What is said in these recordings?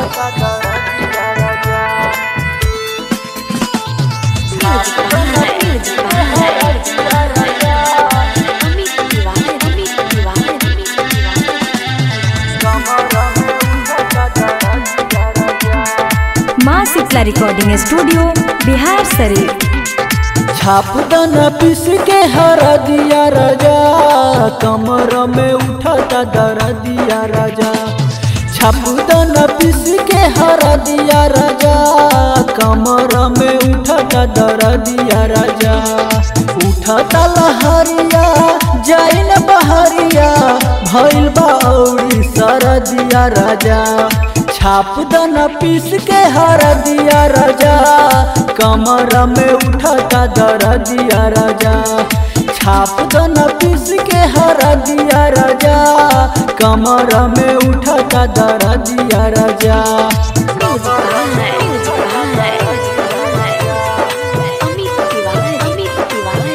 अमित तिवारी अमित तिवारी अमित तिवारी माँ Shitala recording studio Bihar शरीफ छाप दना पीस के हरा दिया राजा कमर में उठाता दरा दिया राजा छाप दना पीस के हरा दिया राजा कमर में उठाता दरा दिया राजा उठाता लहरिया जाइन बहरिया भइल बाउरी सर दिया राजा छाप दना पीस के हर दिया राजा कमर में उठाता दर दिया राजा छाप दना पीस के हर दिया राजा कमर में उठाता दर दिया राजा अमित तिवारी अमित तिवारी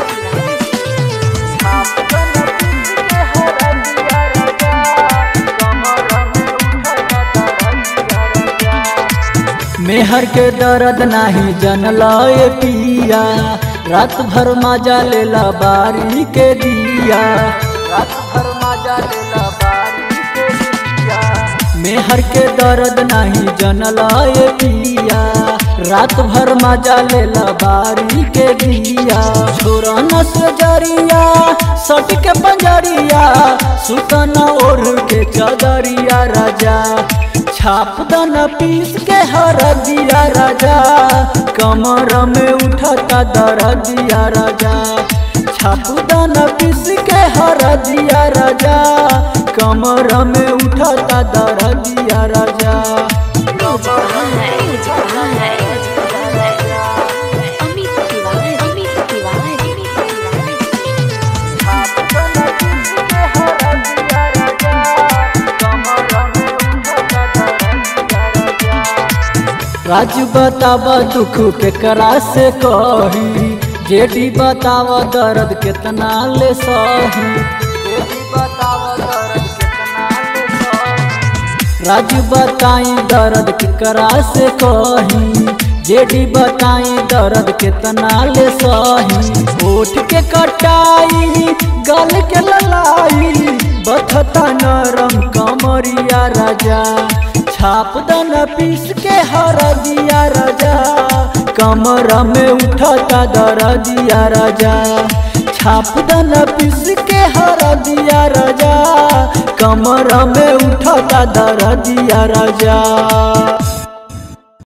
मेहर के दर्द नाही जनलाए पिया रात भर मजा लेला बारी के दिया रात भर मजा लेला बारी के दिया मेहर के दर्द नाही जनलाए पिया रात भर मजा लेला बारी के दिया छोरा नस जरिया सट के पंजरिया सुतना ओढ़ के चदरिया राजा छाप दना पीस के हर दिया राजा कमर में उठाता दर दिया राजा छाप दना पीस के हर दिया राजा कमर में उठाता दर दिया राजा अमित तिवारी अमित तिवारी राजू बतावा दुख केकरा से कही जेडी बतावा दर्द कितना ले सही जेडी बतावा दर्द कितना ले सही राजू बताई दर्द केकरा से कही जेडी बताई दर्द कितना ले सही ओठ के कटाई गल के ललाई बथता नरम कमरिया राजा छाप दना पीस के हर दिया राजा कमर में उठाता दर दिया राजा छाप दना पीस के हर दिया राजा कमर में उठाता दर दिया राजा